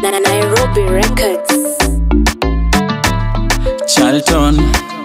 Nairobi Records. Charlton,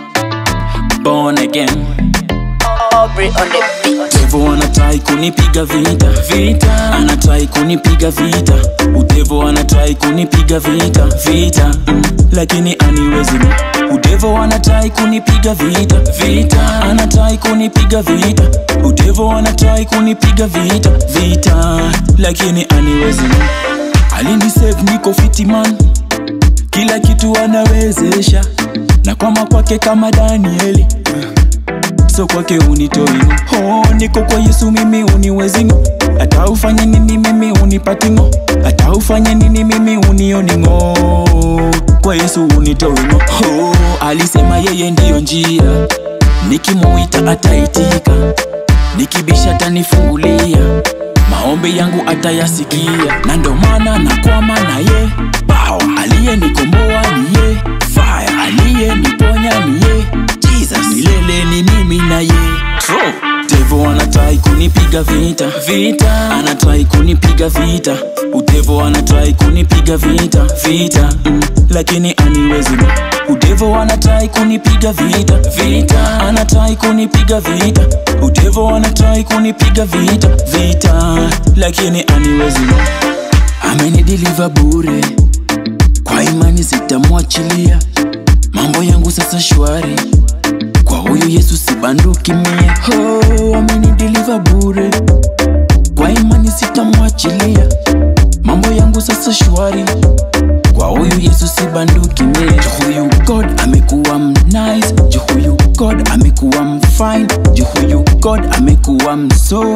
born again. Aubrey on the beat. Devo anatrai kunipiga vita vita, anatrai kunipiga vita. Udevo anatrai kunipiga vita vita, mm, lakini aniwezi. Udevo anatrai kunipiga vita vita, anatrai kunipiga vita. Udevo anatrai kunipiga vita vita, lakini aniwezi. Alinisave niko fiti man, kila kitu anawezesha, na kwama kwake kama Danieli so kwake unitoingo oh, niko kwa yesu mimi uniwezingo hata ufanye nini mimi unipatingo hata ufanye nini mimi unioningo kwa yesu unitoingo oh, alisema yeye ndiyo njia nikimuita ataitika nikibisha tanifungulia maombi yangu atayasikia na ndo maana nakwama na ye bao aliyenikomboa ni ye fire aliyeniponya ni ye jesus milele ni mimi na ye True. devo anatai kunipiga vita vita anatai kunipiga vita udevo anatai kunipiga vita vita mm, lakini aniwezi udevo anatai kunipiga vita vita anatai kunipiga vita udevo anatai kunipiga vita vita lakini aniwezi amenidiliva bure kwa imani sitamwachilia mambo yangu sasa shwari kwa huyu yesu sibanduki mie oh, amenidiliva bure kwa imani sitamwachilia mambo yangu sasa shwari kwa huyu yesu sibanduki mie juhuyu god amekuwa mnice juhuyu god amekuwa mfine juhuyu god amekuwa mso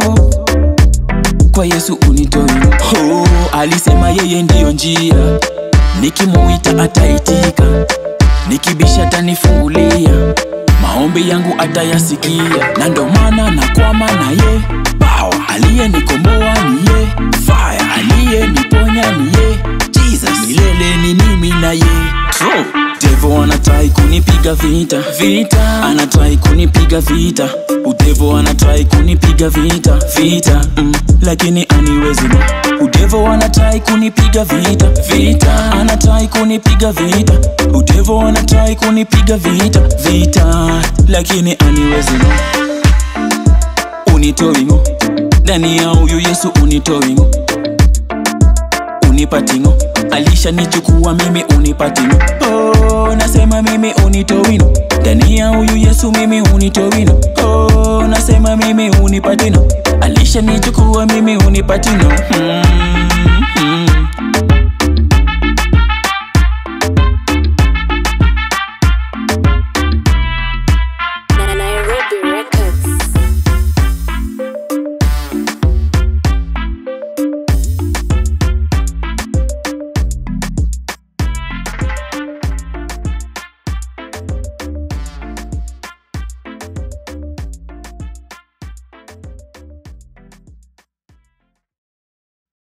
kwa yesu unitoi oh, alisema yeye ndiyo njia nikimuita ataitika nikibisha tanifungulia maombi yangu atayasikia na ndo maana nakwama na ye bao aliyenikomboa ni ye fire aliyeniponya ni ye jesus milele ni mimi na ye True. devo anatai kunipiga vita vita anatai kunipiga vita udevo anatai kunipiga vita vita mm, lakini aniwezi udevo anatai kunipiga vita vita anatai kunipiga vita udevo anatai kunipiga vita vita lakini aniwezi unitoingo ndani ya huyu yesu unitoingo unipatingo alishanichukua mimi unipatingo oh, nasema mimi unitowino ndani ya huyu yesu mimi unitowino oh, nasema mimi unipatino alishanichukua mimi unipatino hmm.